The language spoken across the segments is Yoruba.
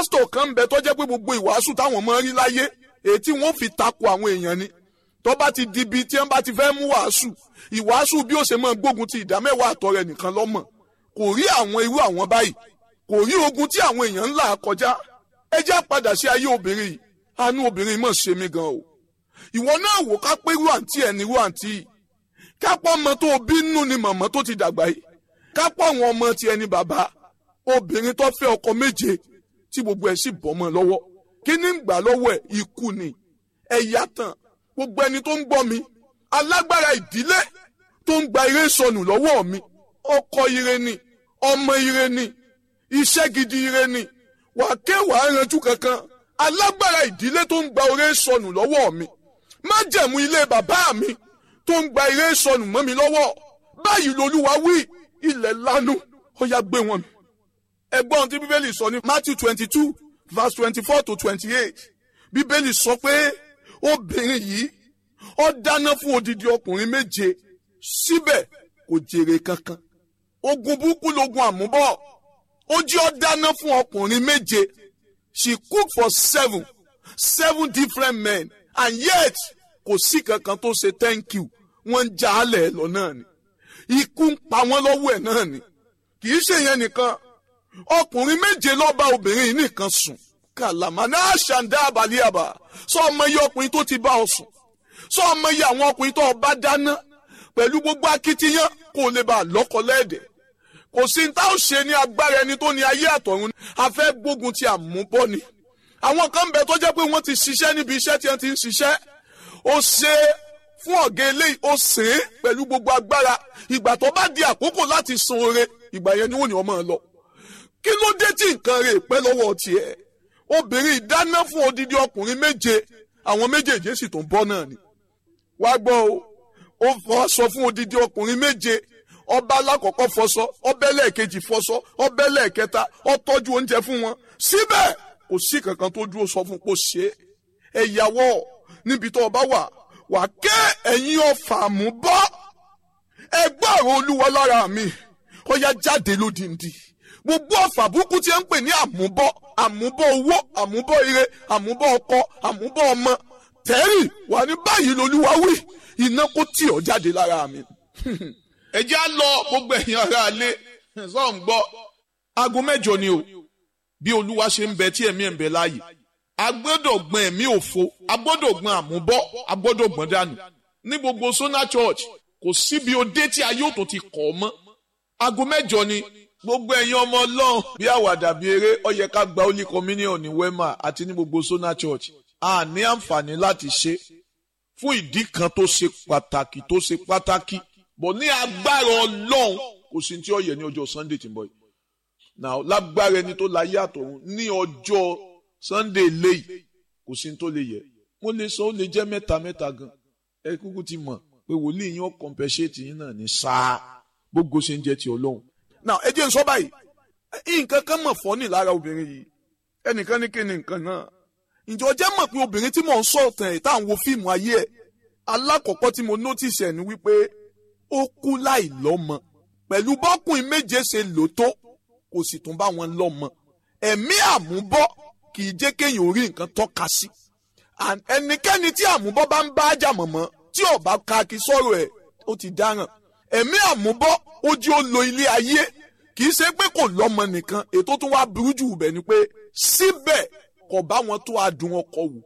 pásítọ̀ kan ń bẹ tó jẹ́ pé gbogbo ìwàásù táwọn máa ń rí láyé èyí tí wọ́n fi takò àwọn èèyàn ni tó bá ti di ibi tí wọ́n bá ti fẹ́ mú wàásù ìwàásù bí ó ṣe máa gbógun ti ìdámẹ́wàá àtọ̀ rẹ̀ nìkan lọ́mọ̀ kò rí àwọn irú àwọn báyìí kò rí ogun tí àwọn èèyàn ń là kọjá ẹ já padà sí ayé obìnrin yìí àánú obìnrin mọ̀ ṣe mí gan o ìwọ náà wò ká pé irú àǹtí ẹ̀ ní irú àǹtí yìí kápọ̀ ọmọ tó bínú ni màmá tó ti dàgbà yìí kápọ̀ àwọn ọmọ tiẹ̀ ní bàbá obìnrin tó fẹ́ ọkọ méje tí gbogbo ẹ̀ sì bọ́ mọ́ lọ́wọ́ kí ní gbà lọ́wọ́ ẹ̀ ikú ni ẹ̀yà tán gbogbo ẹni tó ń gbọ́ mi alágbára ìdílé tó ń gba ire sọnù lọ́wọ́ mi ọkọ ire ni ọmọ ire ni iṣẹ́ gidi ire ni wà kéwàá ranjú kankan alágbára ìdílé tó ń gba ire sọnù lọ́wọ́ mi májẹ̀mú ilé bàbá mi tó ń gba ire sọnù mọ́ mi lọ́wọ́ báyìí lolúwa wí ilẹ̀ lanu ó yá gbé wọn mi. ẹgbọ́n tí bíbélì sọ ní Matthew twenty two verse twenty four to twenty eight bíbélì sọ pé obìnrin yìí ó dáná fún odidi ọkùnrin méje síbẹ̀ kò jèrè kankan ogun burúkú logun àmúbọ̀ ó jẹ́ ó dáná fún ọkùnrin méje she cook for seven seven different men and yet kò sí kankan tó ṣe thank you wọ́n ń já alẹ̀ lọ náà ni ikú ń pa wọ́n lọ́wọ́ ẹ̀ náà ni kì í ṣe yẹn nìkan ọkùnrin méje ló bá obìnrin yìí nìkan sùn kàlàmà náà ṣàǹdá àbálíàbà sọ ọmọ iye ọkùnrin tó ti bá ọ sùn sọ ọmọ iye àwọn ọkùnrin tó bá dáná pẹ̀lú gbogbo akitiyan kó lè bá lọ́kọ lẹ́ẹ̀dẹ̀ kò sí ní tá ò ṣe ní agbára ẹni tó ní ayé àtọ̀run a fẹ́ gbógun ti àmúbọ́ ni àwọn kan bẹ tó jẹ́ pé wọ́n ti ṣiṣẹ́ níbi iṣẹ́ tí wọ́n ti ń ṣiṣẹ́ ó ṣe fún ọ̀gá eléyìí ó sè é pẹ̀lú gbogbo agbára ìgbà tó bá di àkókò láti san oore ìgbà yẹn ni wọ́n ní ọmọ lọ kí ló dé tí nǹkan rẹ̀ pẹ́ lọ́wọ́ tiẹ̀ obìnrin ìdáná fún odidi ọkùnrin méje àwọn méjèèjì sì tún bọ́ náà ni wá gbọ́ o ó fọṣọ fún odidi ọkùnrin méje ọba alákọ̀ọ́kọ́ fọṣọ ọbẹ̀ lẹ́ẹ̀kejì fọṣọ ọbẹ̀ lẹ́ẹ̀kẹta ó tọ́jú oúnjẹ fún wọn síbẹ̀ kò sí kankan tó dúró sọ fún kó ṣe é ẹ̀yàwó níbi tó o bá wà wà ké ẹ̀yin ọ̀fà mú bọ́ ẹgbẹ́ ọ̀rọ̀ olúwa lára mi ó yá jáde lódìndí gbogbo ọ̀fà burúkú tí ń pè ní àmúbọ́ àmúbọ́ owó àmúbọ́ ire àmúbọ́ ọkọ àmúbọ́ ọmọ tẹ́rì wà ní báyìí lolúwa wí iná kó tì ọ́ jáde lára mi. ẹ jẹ́ á lọ gbogbo ẹ̀yin ará alẹ́ sọ̀ ń gbọ́ aago mẹ́jọ ni o bí olúwa ṣe ń bẹ tí ẹ̀mí ẹ̀ ń bẹ láàyè a gbọ́dọ̀ gbọ́n ẹ̀mí òfo a gbọ́dọ̀ gbọ́n àmúbọ́ a gbọ́dọ̀ gbọ́n dànù ní gbogbo Sona Church kò síbi òde tí ayé òtún ti kọ̀ ọ́ mọ́ aago mẹ́jọ ni gbogbo ẹ̀yin ọmọ ọlọ́run bí àwàdà bí eré ó yẹ ká gba holy communion ní wema àti ní gbogbo Sona Church a ní àǹfààní láti ṣe fún ìdí kan tó ṣe pàtàkì tó ṣe pàtàkì bọ̀ ní agbára ọlọ́run kò sí tí ó yẹ ní ọjọ́ Sunday tí ń bọ̀ yìí now lágbára ẹni tó láyé àtọ̀run ní ọjọ́ Sunday léyìí kò sí tó lè yẹ mo lè sọ ó lè jẹ́ mẹ́ta mẹ́ta gan ẹ kúkú ti mọ̀ pé wòlíì yín ó compensate yín náà ní sáà gbogbo ṣe ń jẹ́ ti ọlọ́run now ẹ jẹ́ n sọ báyìí nǹkan kan mọ̀ fọ́ ní lára obìnrin yìí ẹnìkan ní kí ni nǹkan náà ǹjẹ́ ọjọ́ mọ̀ pé obìnrin tí mò ń sọ̀tàn ẹ̀ tá à ń wo fíìmù ayé ẹ̀ alákọ̀ọ́kọ́ tí mo notice ẹ̀ ni wípé ó kú láì lọ́mọ pẹ̀lú bọ́kùnrin méje ṣe lò tó kò sì tún bá wọn lọ́mọ ẹ̀mí àmúbọ́ kì í jẹ́ kéèyàn orí nǹkan tọ́ka sí ẹnikẹ́ni tí àmúbọ́ bá ń bá ájà mọ̀mọ́ tí ò bá ka kí sọ̀rọ̀ ẹ̀ ó ti dáràn ẹ̀mí àmúbọ́ ó jí ó lo ilé ayé kì í ṣe pé kò lọ́mọ nìkan ètò tó wá burú jù bẹ̀ ni pé síbẹ̀ kò bá wọn tó adùn ọkọ wò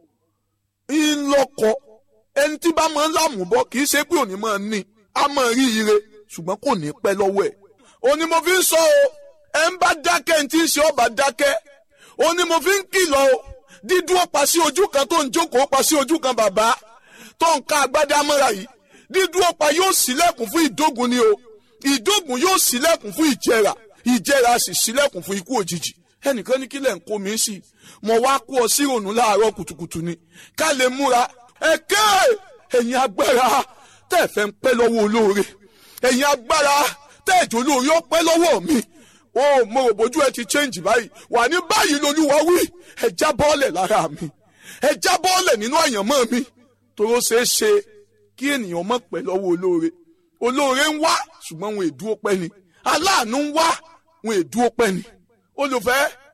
ńlọkọ ẹni tí bá máa ń lámùbọ́ kì í ṣe pé òní máa ní a máa rí ire ṣùgbọ́n kò ní pẹ́ lọ́wọ́ ẹ̀ òní mo fi ń sọ o ẹ ń bá dákẹ́ ní tí ń ṣe ọba dákẹ́ òní mo fi ń kìlọ̀ o dídúró pa sí ojú kan tó ń jókòó pa sí ojú kan bàbá tó ń ká agbádá mọ́ra yìí dídúró pa yóò ṣílẹ̀kùn fún ìdógun ni o ìdógun yóò ṣílẹ̀kùn fún ìjẹrà ìjẹrà sì ṣílẹ̀kùn fún ikú òjijì ẹnìkan ní kílẹ̀ ń kó mi sí mo wá kó ọ sí ìrònú láàárọ̀ kùtùkùtù ni ká lè múra ẹ̀kẹ́ ẹ̀yin agbára tẹ́ ẹ̀ fẹ́ ń pẹ́ lọ́wọ́ olóore ẹ̀yin agbára tẹ́ ẹ̀jọ̀ olóore ó pẹ́ lọ́wọ́ mi ó mo rò bójú ẹ ti change báyìí wà ní báyìí lolúwa wí ẹ já bọ́ọ̀lẹ̀ lára mi ẹ já bọ́ọ̀lẹ̀ nínú àyànmọ́ mi toró ṣeé ṣe kí ènìyàn mọ̀ pẹ́ lọ́wọ́ olóore olóore ń wá ṣùgbọ́n wọn èdúró pẹ́ ni aláàánú ń wá wọn èdúró pẹ́ ni olùfẹ́